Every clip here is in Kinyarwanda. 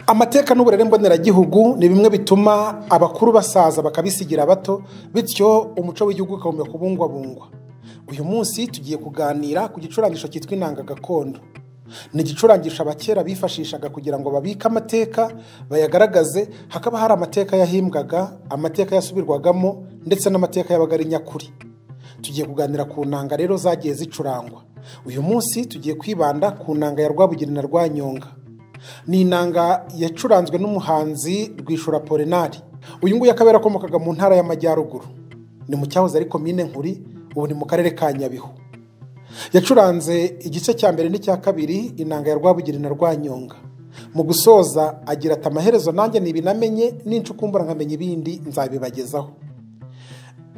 amateka n'uburere mboneragihugu ni bimwe bituma abakuru basaza bakabisigira abato bityo umuco w'igihugu ukagomba kubungwabungwa uyu munsi tugiye kuganira ku gicurangisho cyitwa inanga gakondo ni igicurangisho abakera bifashishaga kugira ngo babike amateka bayagaragaze hakaba hari amateka yahimbwaga amateka yasubirwagamo ndetse n'amateka yabaga ari nyakuri tugiye kuganira ku nanga rero zagiye zicurangwa uyu munsi tugiye kwibanda ku nanga ya rwabugeni na rwanyonga ni inanga yacuranzwe n'umuhanzi rwishura polinari uyu nguyu akaba yarakomokaga mu ntara y'amajyaruguru ni mu cyahoze ari komine nkuri ubu ni mu karere ka nyabihu yacuranze igice cya mbere n'icya kabiri inanga ya rwabugeni na rwanyonga mu gusoza agira ati amaherezo nanjye ntibinamenye n'incukumbura nkamenya ibindi nzabibagezaho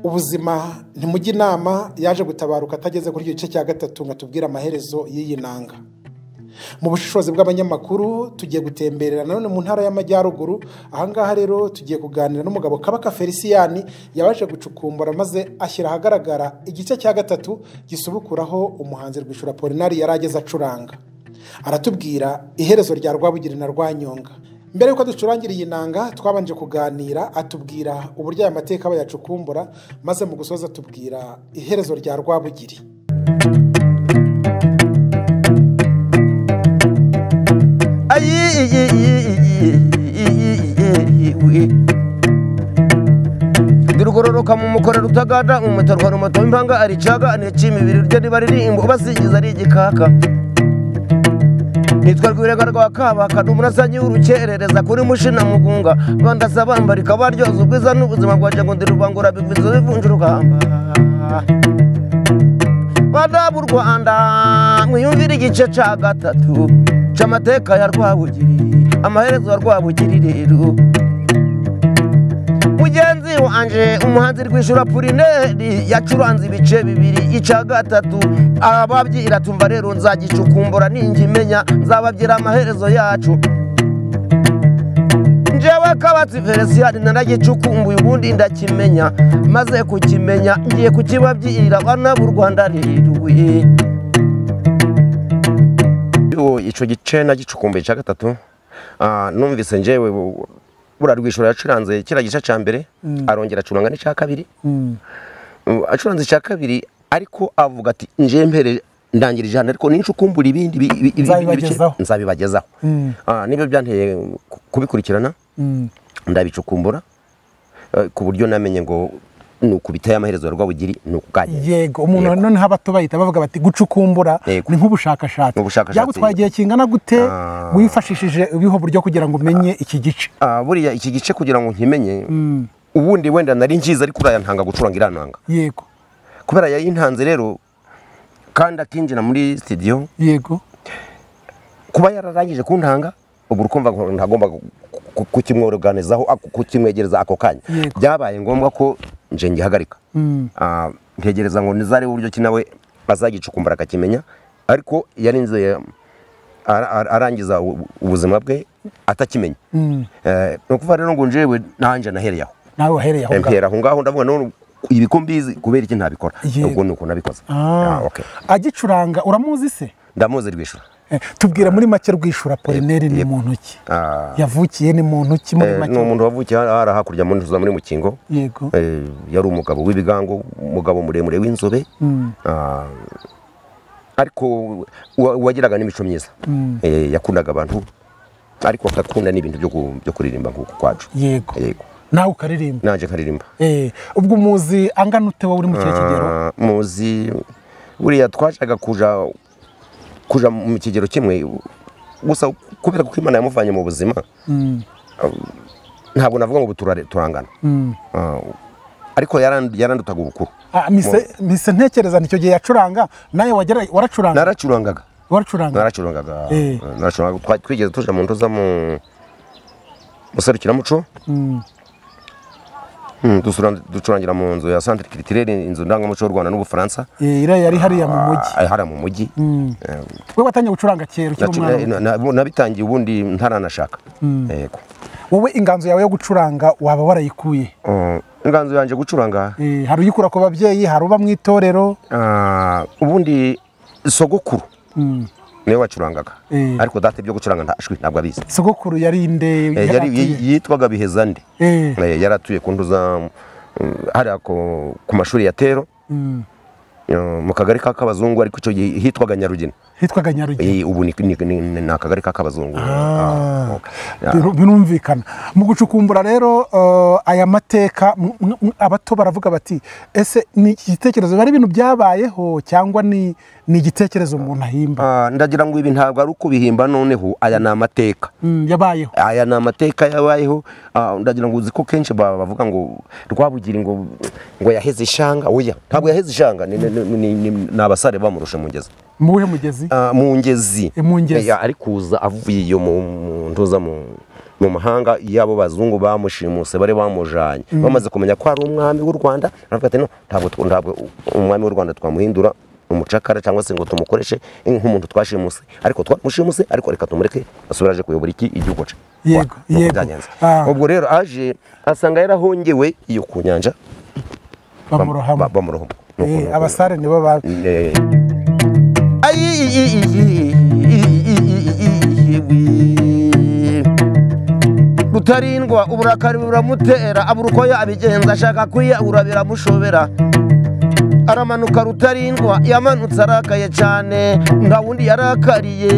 ubuzima ntimujye inama yaje gutabaruka atageze kuri icyo gice cya gatatu ngo tubwire amaherezo y'iyi nanga mu bushishozi bw'abanyamakuru tugiye gutemberera nanone mu ntara y'amajyaruguru ahangaha rero tugiye kuganira n'umugabo kabaka feliciyani yabashe gucukumbura maze ashyira ahagaragara igice cya gatatu gisubukuraho umuhanzi rwishura polinari yari ageze acuranga aratubwira iherezo rya rwabugiri na rwanyonga mbere y'uko ducurangira iyi nanga twabanje kuganira atubwira uburyo aya mateka bayacukumbura maze mu gusoza atubwira iherezo rya rwabugiri dirugororoka mu mukora rutagada umutarwa rumato impanga aricaga anecimibiri ryo riba ririmbo basigiza ari igikaka nitwa rwirega rwa kabaka ni umurasanyi w'urukerereza kuri mushina mugunga rwanda sabanbarika baryoza ubwiza n'ubuzima bwaje ngo ndi rubangura bigwiza bivunja urugamba badabu rwanda mwiyumvire igice cya gatatu cy'amateka ya rwabugiri amaherezo ya rwabugiri rero mugenzi wanjye umuhanzi rwishura purineri yacuranze ibice bibiri icya gatatu ababyira tumva rero nzagicukumbura imenya nzababyira amaherezo yacu njyewe kabatsi feliciyani naragicukumbuye ubundi ndakimenya maze kukimenya ngiye kukibabyira abana b'u rwanda riruye icyo gice nagicukumbuye icya gatatu numvise njyewe buriya rwishura yacuranze kiriya gice cya mbere arongera acuranga n'icya kabiri acuranze icya kabiri ariko avuga ati njye mbere ndangira ijana ariko nincukumbura ibindi nzabibagezaho nibyo byanteye kubikurikirana ndabicukumbura ku buryo namenye ngo ni ukubitaye amaherezo ya rwabugiri ni ukuganye yego umuntu noneho abato bahita bavuga bati gucukumbura ni nk'ubushakashatsi byagutwaye igihe kingana gute wifashishije ubiho buryo kugira ngo umenye iki gice buriya iki gice kugira ngo nkimenye ubundi wenda nari ngize ariko uriya ntanga gucuranga iriya ntanga yego kubera yayintanze rero kandi akinjira muri sitidiyo yego kuba yararangije kuntanga ubu urumva ntagomba kukimworoganizaho kukimwegereza ako kanya byabaye ngombwa ko nje ngihagarika ntegereza ngo nizare uburyo ki nawe azagicukumbura akakimenya ariko yarinze arangiza ubuzima bwe atakimenya ni ukuvuga rero ngo njyewe nanjye nahereye aho nawe wahereye aho ngaho aho ngaho ndavuga none ibi ko mbizi kubera iki ntabikora ubwo ni uko nabikoze agicuranga uramuzi se ndamuzi rwishura tubwira muri make rwishura polineri ni mu ntoki yavukiye ni mu ntoki muri make ni umuntu wavukiye hari hakurya muri muri mukingo yego yari umugabo w'ibigango umugabo muremure w'inzobe ariko wagiraga n'imico myiza yakundaga abantu ariko akakunda n'ibintu byo kuririmba nk'uko kwacu yego nawe ukaririmba nanjye nkaririmba ubwo muzi angana ute wowe uri mu kihe kigero muzi buriya twashaka kuja kuja mu kigero kimwe gusa kubera ko imana yamuvanye mu buzima ntabwo navuga ngo turangana ariko yarandutaga ubukuru mise ntekereza nicyo gihe yacuranga nawe waracuranga naracurangaga waracurangaga naracurangaga twigeze tuja mu ntuza mu muserukiramuco ducurangira mu nzu ya santire kiritirere inzu ndangamuco y'u rwanda n'ubufaransa iriya yari hariya mu mujyi hariya mu mujyi we watangiye gucuranga kera ukiri umwana nabitangiye ubundi ntaranashaka yego wowe inganzo yawe yo gucuranga waba warayikuye inganzo yanjye gucuranga hari uyikura ku babyeyi hari uba mu itorero ubundi sogokuru niwe wacurangaga Eh. ariko data ibyo gucuranga nta jwi ntabwo abizi sogokuru yari inde Eh, yari yaratuye? yitwaga bihezande Eh. yari atuye ku nduza mm, hariya ku- ku mashuri ya tero Mm. eh, mu kagari ka kabazungu ariko icyo gihe hitwaga nyarugina hitwaga nyarugenge Eh, ubu ni ni- ni- ni akagari ka kabazungu Ah, okay. Ah, Biru- birumvikana mu gucukumbura rero eh, aya mateka m- m- m- abato baravuga bati ese ni igitekerezo bari ibintu byabayeho cyangwa ni ni igitekerezo umuntu ahimba ah, ndagira ngo ibi ntabwo ari ukubihimba noneho aya ni amateka Mm, yabayeho aya ni amateka yabayeho ah, ndagira ngo uzi ko kenshi ba- bavuga ngo rwabugiri ngo ngo yaheze ishanga oya ntabwo yaheze ishanga ni- ni- ni ni- ni- ni abasare bamurusha mugezi mu wuhe mugezi Ah, mu ngezi Eh, mu ngezi. Eh, ari kuza avuye iyo mu mu- ntuza mu mu mahanga yabo bazungu bamushimuse bari bamujanye bamaze kumenya ko ari umwami w'u Rwanda baravuga ati no ntabwo tw- ntabwo umwami w'u Rwanda twamuhindura umucakara cyangwa se ngo tumukoreshe nk'umuntu twashimuse ariko twamushimuse ariko reka tumureke asubiraje kuyobora iki igihugu ce Yego, Wa- nuko yego. byagenze. Ah. ubwo rero aje asanga yarahongewe iyo ku nyanja bam- bamurohamo ba- bamurohamo Nuko- Eh, nuko- abasare nibo ba Eh, rutarindwa uburakari buramutera abura uko yabigenza ashaka kwiyahura biramushobera aramanuka rutarindwa yamanutse arakaye cyane nta wundi yarakariye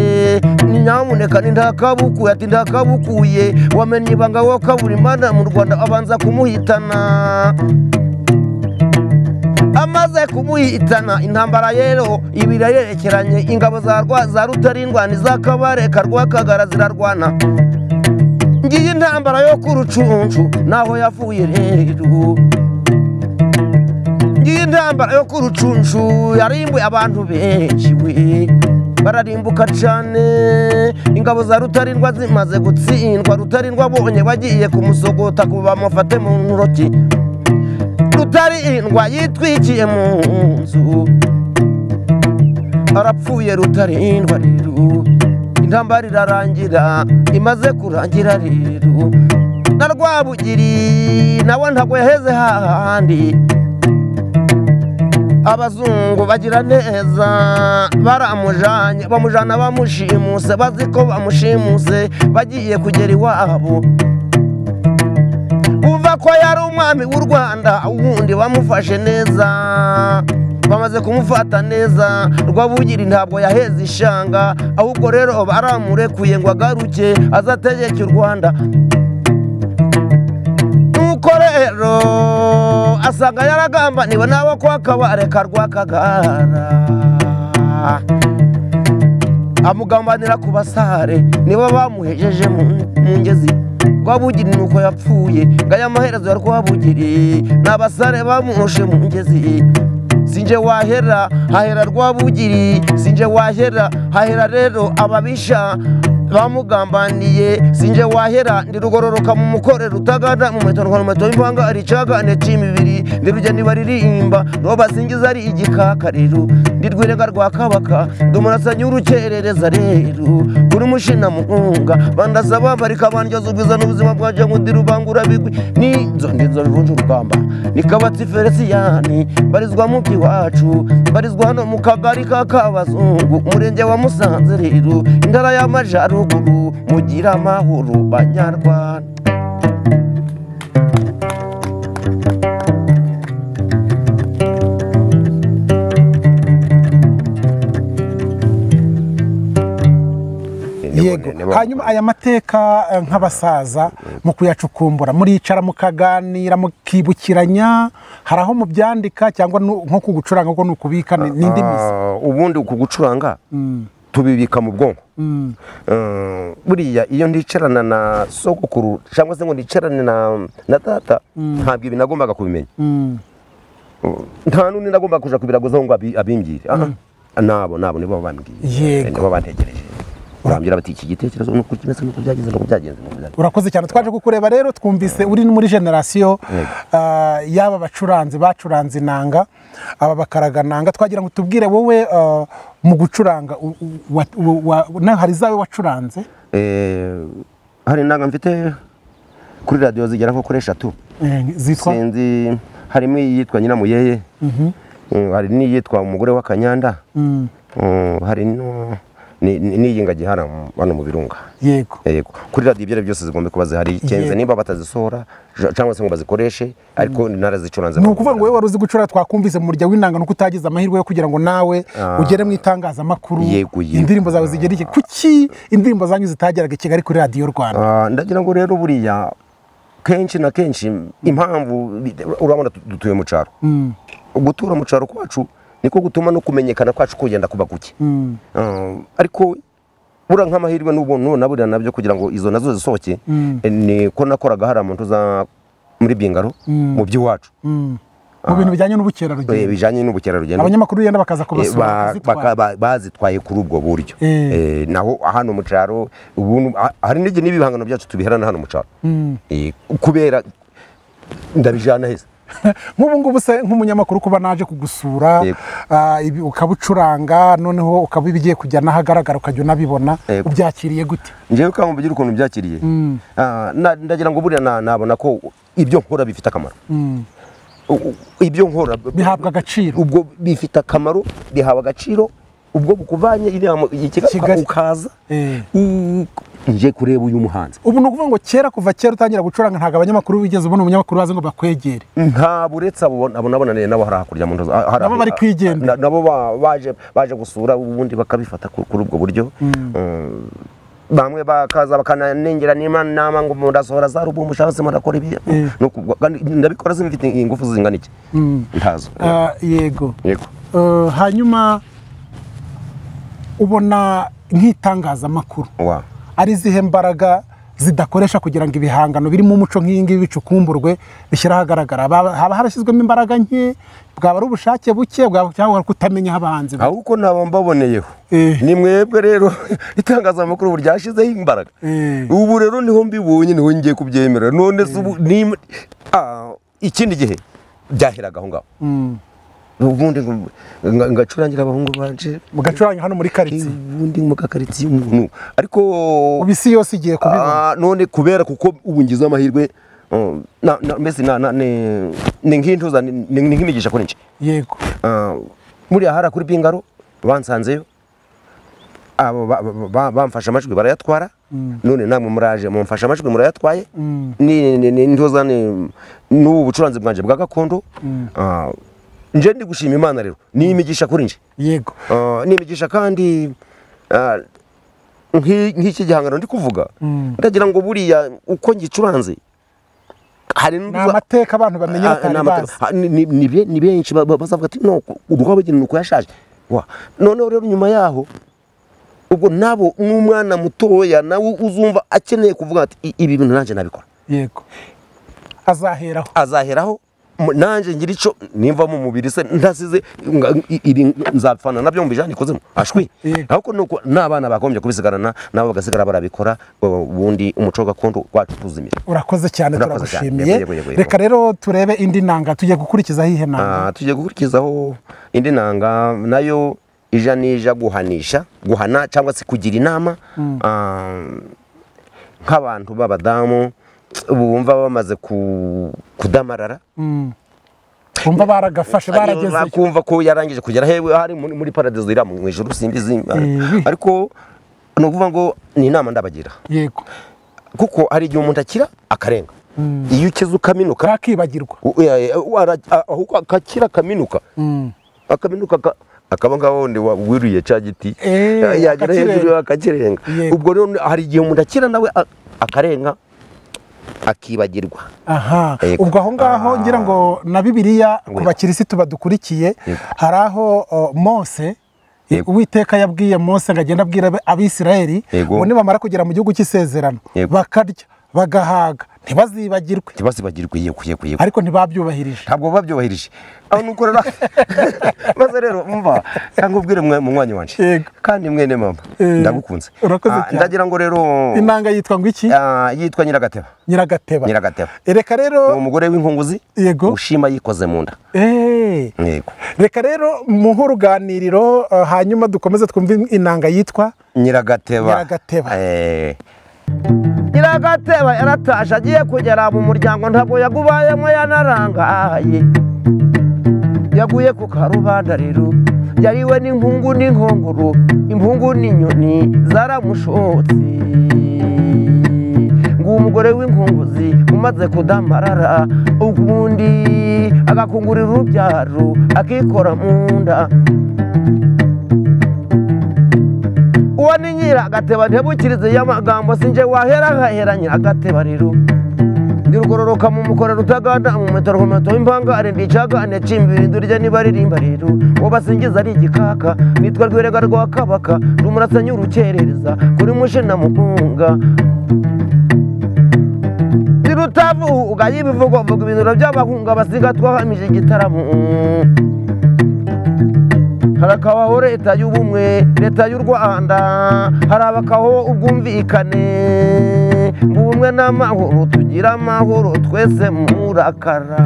ni nyamuneka ni ntakabukuye ati ntakabukuye wamenye ibanga wo kabura imana mu rwanda abanza kumuhitana amaze kumuhitana intambara yero ibiri yerekeranye ingabo za rwa za rutarindwa n'iz'akabareka rwakagara zirarwana ngiye intambara yo ku rucuncu naho yavuye rero ngiye intambara yo ku rucuncu yarimbuye abantu benshi we bararimbuka cyane ingabo za rutarindwa zimaze gutsindwa rutarindwa abonye bagiye kumusogota ngo bamufate mu ntoki rutarindwa yitwikiye mu nzu arapfuye rutarindwa rero intambara irarangira imaze kurangira rero na rwabugiri nawe ntabwo yaheze hahandi abazungu bagira neza baramujanye bamujana bamushimuse bazi ko bamushimuse bagiye kugera iwabo umva ko yari umwami w'u rwanda ubundi bamufashe neza bamaze kumufata neza rwabugiri ntabwo yaheze ishanga ahubwo rero baramurekuye ngo agaruke azategeke u rwanda nuko rero asanga yaragambaniwe n'abo kwa kabareka rwakagara amugambanira ku basare nibo bamuhejeje mu- mu ngezi rwabugiri ni uko yapfuye ngo aya maherezo ya rwabugiri ni abasare bamurushe mu ngezi sinje wahera hahera rwabugiri sinje wahera hahera rero ababisha bamugambaniye sinje wahera ndirugororoka mu mukorera utagana mu muheto ntwara umuheto w'impanga ari icagane c'imibiri ndirugeni baririmba nibo basingiza ari igikaka rero ndirwirenga rwa kabaka ndumurasanye w'urukerereza rero kuri mushina mugunga bandaza bambarika bandyoza ubwiza n'ubuzima bwanje ngo ndirubangura bigwi ninzo ndinzo rurunje urugamba nikabatsi feresiyani barizwa mu by'iwacu barizwa hano mu kagari ka kabazungu umurenge wa musanze rero intara y'amajaruguru mugira amahoro banyarwanda nibo- nibo- yego hanyuma aya mateka eh, nk'abasaza mu kuyacukumbura muricara mukaganira mukibukiranya hari aho mubyandika cyangwa nu- nko ku gucuranga ko ni ukubika ni indi mizi Ah, ubundi uku gucuranga tubibika mu bwonko Eh, buriya iyo ndicarana na sogokuru cyangwa se ngo ndicarane na na data ntabwo ibi nagombaga kubimenya nta n'undi nagombaga kuja kubiraguzaho ngo abi- abimbwire Ah, ah, nabo nabo nibo bambwiye Yego. Eh, nibo bantegereje barambwira bati iki gitekerezo nuko kimeze nuko byagenze nuko byagenze nuko byagenze." urakoze cyane twaje kukureba rero twumvise uri muri generasiyo ah, y'aba bacuranzi bacuranze inanga aba bakaraga nanga twagira ngo tubwire wowe ah, mu gucuranga u- u- wa- u- wa- na- hari zawe wacuranze Eh, hari inanga mfite kuri radiyo zigera nko kuri eshatu eh, zitwa sinzi harimo iyitwa nyiramuyeye Mm, hari n'iyitwa umugore w'akanyanda Mm, Mm, hari no ni- ni- n'iyi ngagi hano hano mu birunga yego yego kuri radiyo ibyo ari byo byose zigomba kuba zihari cyenze Yego. niba batazisohora ja- cyangwa se ngo bazikoreshe ariko narazicuranze ni ukuvuga ngo wowe wari uzi gucura twakumvise mu murya w'inanga nuko utagize amahirwe yo kugira ngo nawe ugere mu itangazamakuru Yego, yego. indirimbo zawe zigera iki kuki indirimbo zanyu zitageraga i kigali kuri radiyo rwanda Ah, ndagira ngo rero buriya kenshi na kenshi impamvu bite- urabona tu- dutuye mu cyaro gutura mu cyaro kwacu niko gutuma no kumenyekana kwacu kugenda kuba guke Ah, ariko buriya nk'amahirwe n'ubuntu na buriya nabyo kugira ngo izo nazo zisohoke eh, niko nakoraga hari umuntu uza muri bingaro mu by'iwacu mu bintu bijyanye Eh, n'ubukerarugendo bijyanye n'ubukerarugendo abanyamakuru bigenda bakaza Eh, ba- kubasura baka- bakazitwara. ba- bazitwaye kuri ubwo buryo Eh. Eh, naho hano mu cyaro ubu ah- hari n'igihe n'ibihangano byacu tubiherana hano mu cyaro Eh, kubera ndabijyana heza nk'ubu ngubu se nk'umunyamakuru kuba naje kugusura Yego. ah, ibi ukabucuranga noneho ukaba ibigiye kujya n'ahagaragara ukajya unabibona Yego. ubyakiriye gute ngewe kandi mubigira ukuntu byakiriye Ah, na- ndagira ngo buriya na- nabona ko ibyo nkora bifite akamaro U- u- ibyo nkora bihabwa agaciro ubwo bifite akamaro bihawe agaciro ubwo bukuvanye inama i Kigali Kigali. ukaza Eh. u- nje kureba uyu muhanzi ubu ni ukuvuga ngo kera kuva kera utangira gucuranga ntabwo abanyamakuru bigeze ubona umunyamakuru bazi ngo bakwegere nta buretse abo abo nabonaniye nabo hari hakurya mu ndozi Nabo bari kwigenga. nabo ba- baje baje gusura ubundi bakabifata ku- kuri ubwo buryo Mm, bamwe bakaza bakananengera niba nama ngo murasohora za rubumu cyangwa se murakora ibi Nuko ubwo- kandi ndabikora zimfite ingufu zingana iki ntazo Ah, yego yego Eh, hanyuma ubona nk'itangazamakuru wa ari izihe mbaraga zidakoresha kugira ngo ibihangano birimo umuco nk'iyi ngiyi bicukumburwe bishyire ahagaragara Baba- haba harashyizwemo imbaraga nke bwaba ari ubushake buke bwaba cyangwa kutamenya aho abahanzi bari. ahubwo naba mbaboneyeho Eh. ni mwebwe rero itangazamakuru ubu ryashyizeho imbaraga Eh. ubu rero niho mbibonye niho ngiye kubyemera none se ubu ni Ah, ikindi gihe byaheraga aho ngaho ubundi ngo- nga- ngacurangira abahungu banje mugacuranga hano muri karitsiye ubundi mu kakaritsiye umuntu ariko ubu isi yose igiye kubibona Ah, none kubera kuko ubu ngize amahirwe um, na- na- mbese na- na- ni ni nk'intuza ni ni- ni nk'imigisha kuri nje yego Ah, muriya hari kuri bingaro bansanzeyo abo ba- ba- ba- bamfashe amajwi barayatwara none namwe muraje mumfashe amajwi murayatwaye Ni- ni- ni- ntoza ni- n'ubu bucuranzi bwanjye bwa gakondo Ah, nje ndi gushima imana rero ni imigisha kuri nje yego Ah, ni imigisha kandi ah, nk'i- nk'iki gihangano ndi kuvuga ndagira ngo buriya uko ngicuranze hari ni n'uza- amateka abantu bamenya Ah, batari ni bazi amateka. Ah, ni- ni- ni be- ni benshi ba- ba- bazavuga ati no urwabageni nuko yashaje Wa, noneho rero nyuma yaho ubwo nabo n'umwana mutoya nawe uzumva akeneye kuvuga ati "I- ibi bintu nanjye nabikora yego azaheraho azaheraho mu- nanjye ngira icyo nimva mu mubiri se ntasize nga- i- iri nzapfana nabyo mu bijyanye ikozemo ashwi Yego. ariko ni uko n'abana bagombye kubisigarana nabo bagasigara barabikora ubundi umuco gakondo wacu tuzimira urakoze cyane Urakoze cyane. turagushimiye Yego, yego, yego. reka rero turebe indi nanga tugiye gukurikizaho iyihe nanga Ah, tugiye gukurikizaho indi nanga nayo ija n'ija guhanisha guhana cyangwa se kugira inama Ah, nk'abantu b'abadamu bumva bamaze ku- kudamarara bumva baragafashe barageze bakumva ko yarangije kugera hewe hari muri muri paradizo iriya mu ijuru simbizi Eh. ariko ni ukuvuga ngo ni inama ndabagira yego kuko hari igihe umuntu akira akarenga iyo ukize ukaminuka kakibagirwa u- ya- ya- u- ara- a- ahubwo akakira akaminuka akaminuka aka- akaba ngaho wundi wa- wuriye cya giti Eh, ya- yagera akakirenga. hejuru akakirenga Yego. ubwo rero hari igihe umuntu akira nawe a- akarenga akibagirwa aha Yego. ubwo aho ngaho Ah. ngira ngo na bibiliya ku Yego. bakirisitu badukurikiye Yego. hari aho o, mose Yego. uwiteka yabwiye mose ngo agende abwira ab- abisirayeli Yego. ngo nibamara kugera mu gihugu cy'isezerano Yego. bakarya bagahaga ntibazibagirwe ntibasibagirwe yego yego yego ariko ntibabyubahirije ntabwo babyubahirije aho nuko rero maze rero umva cyangwa ubwire mwe- munywanyi wanje Yego. kandi mwene mama Eh, ndagukunze urakoze Ah, cyane. ndagira ngo rero inanga yitwa ngo iki ah, yitwa nyiragateba nyiragateba Nyiragateba. reka ni rero umugore w'inkunguzi Yego. ushima yikoze mu nda Eh. yego reka rero muhe uruganiriro eh, hanyuma dukomeze twumve inanga yitwa nyiragateba Nyiragateba. Eh. nyiragateba yaratashe agiye kugera mu muryango ntabwo yagubayemo yanarangaye yaguye ku karubanda rero yariwe n'impungu n'inkongoro impungu n'inyoni zaramushotse ngo umugore w'inkunguzi umaze kudamarara ubundi agakungurira urubyaro akikora mu nda uwo ni nyiragateba ntibukirize y'amagambo sinjye wahera nkahera nyiragateba rero ndirugororoka mu mukorero utaganda mu metero ku metero impangare ndicagane cimbirindwi rya nibaririmba rero uwo basingiza ari igikaka nitwa rwirega rwa kabaka rumurasanya urukerereza kuri mushe na mugunga ndirutavuga y'ibivugo mvuga ibintu by'abahunga basiga twahamije igitaramo hari akabaho leta y'ubumwe leta y'u rwanda harabakaho ubwumvikane mu bumwe n'amahoro tugira amahoro twese murakaramba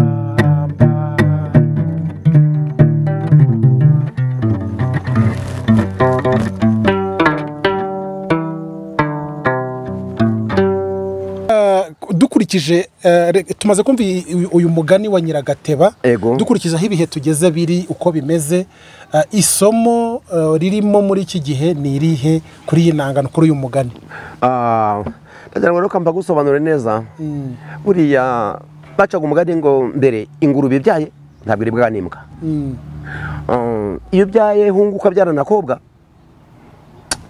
dukurikije eh, re- tumaze kumva iyi- uyu mugani wa nyiragateba Ego. dukurikije aho ibihe tugeze biri uko bimeze eh, isomo eh, ririmo muri iki gihe ni irihe kuri iyi ntangano kuri uyu mugani Ah, ndagira ngo reka mbagusobanure neza buriya bacaga umugani ngo mbere ingurube ibyaye ntabwo iribwa n'imbwa Mm. Ah, iyo ubyaye hungu ukabyara na kobwa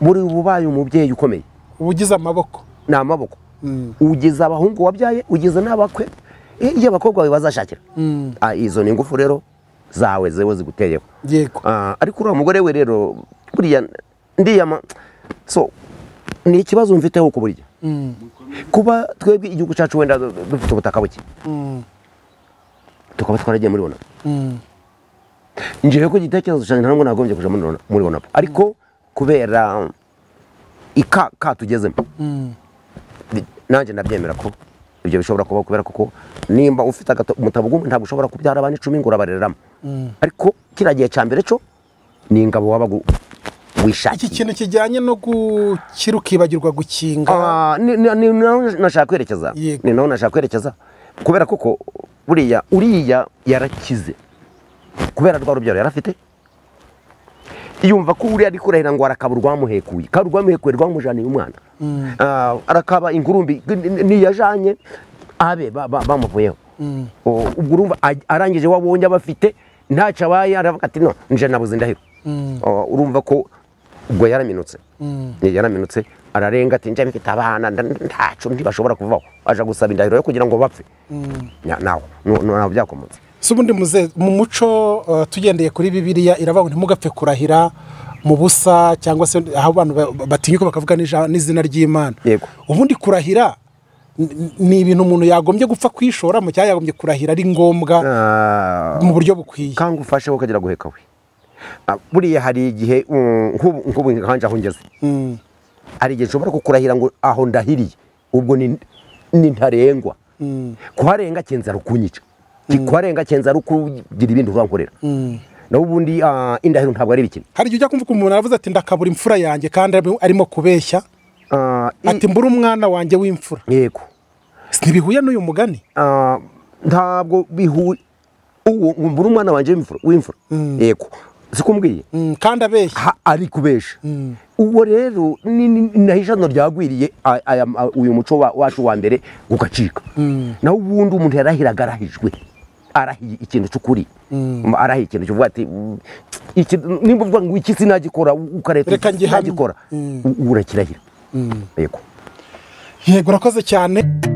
buri uba ubaye umubyeyi ukomeye uba ugize amaboko ni amaboko Mm. ugize abahungu wabyaye ugize n'abakwe Eh, iyo abakobwa bawe bazashakira Mm. Ah, izo ni ingufu rero zawe zewe ziguteyeho yego Ah, ariko uriya mugore we rero buriya ndiyama so ni ikibazo mfiteho ku buryo Mm. kuba twebwe igihugu cyacu wenda dufite ubutaka buke Mm. tukaba twaragiye muri onapu Mm. njewe ko igitekerezo cyanjye ntabwo nagombye kuja muri Ona- muri onapu ariko kubera ika ka tugezemo Mm. bi- nanjye ndabyemera ko ibyo bishobora kuba kubera kuko nimba ufite agato- umutabo gumwe ntabwo ushobora kubyara abana icumi ngo urabarereramo Mm. ariko kiriya gihe cya mbere cyo ni ingabo waba gu- iki wishakiye kintu kijyanye no gukira ukibagirwa gukinga Ah, ni ni- ni naho nashaka kwerekeza Yego. ni naho nashaka kwerekeza kubera kuko buriya uriya yarakize kubera rwa rubyaro yarafite yumva ko uriya ari kurahira ngo arakaba urwamuhekuye kandi urwamuhekuye rwamujaniye umwana Ah, arakaba ingurumbi ni- ni- niyajanye abe ba- ba- bamuvuyeho O, ubwo urumva aj- arangije wabonye abafite ntacyo abaye aravuga ati no nje nabuze ndahiro O, urumva ko ubwo yaraminutse Ye- yaraminutse ararenga ati njya mfite abana nda- ntacu ntibashobora kuvaho aja gusaba indahiro yo kugira ngo bapfe Nya- naho nu- nu- ntabwo byakomotse si ubundi muze- mu muco eh, tugendeye kuri bibiliya iravuga ngo ntimugapfe kurahira mu busa cyangwa se aho abantu ba- batinyuka bakavuga n'ija- n'izina ry'imana Yego. ubundi kurahira n- ni ibintu umuntu yagombye gupfa kwishoramo cyangwa yagombye kurahira ari ngombwa Ah, mu buryo bukwiye kanga ufasheho ukagira guheka we Ah, buriya hari igihe mm, nk'ubu nk'ubu nkanje aho ngeze Mm, hari igihe nshobora kukurahira ngo aho ndahiriye ubwo ni ni ntarengwa mm, kuharenga kenza rukunyica kuharenga kenza rukugira ibindi uzankorera mm. naho ubundi ah, indahiro ntabwo ari bikini hari igihe ujya kumva umuntu aravuze ati ndakabura imfura yanjye kandi ari- arimo kubeshya Ah, i- ati mbura umwana wanjye w'imfura yego ntibihuye n'uyu mugani Ah, ntabwo bihuye uwo ngumbura umwana wanjye w'imfura w'imfura yego siko mbwiye Mm, kandi abeshya ha- ari kubesha uwo rero ni- ni- ni naho ijana ryagwiriye a- aya- a- uyu muco wa- wacu wa mbere ugacika naho ubundi umuntu yarahiraga arahijwe arahiye ikintu cy'ukuri Mm, arahiye ikintu kivuga ati "Mm, iki- nimba uvuga ngo iki sinagikora ukareta Reka iki ngihamye." sinagikora U- ubu urakirahira yego yego urakoze cyane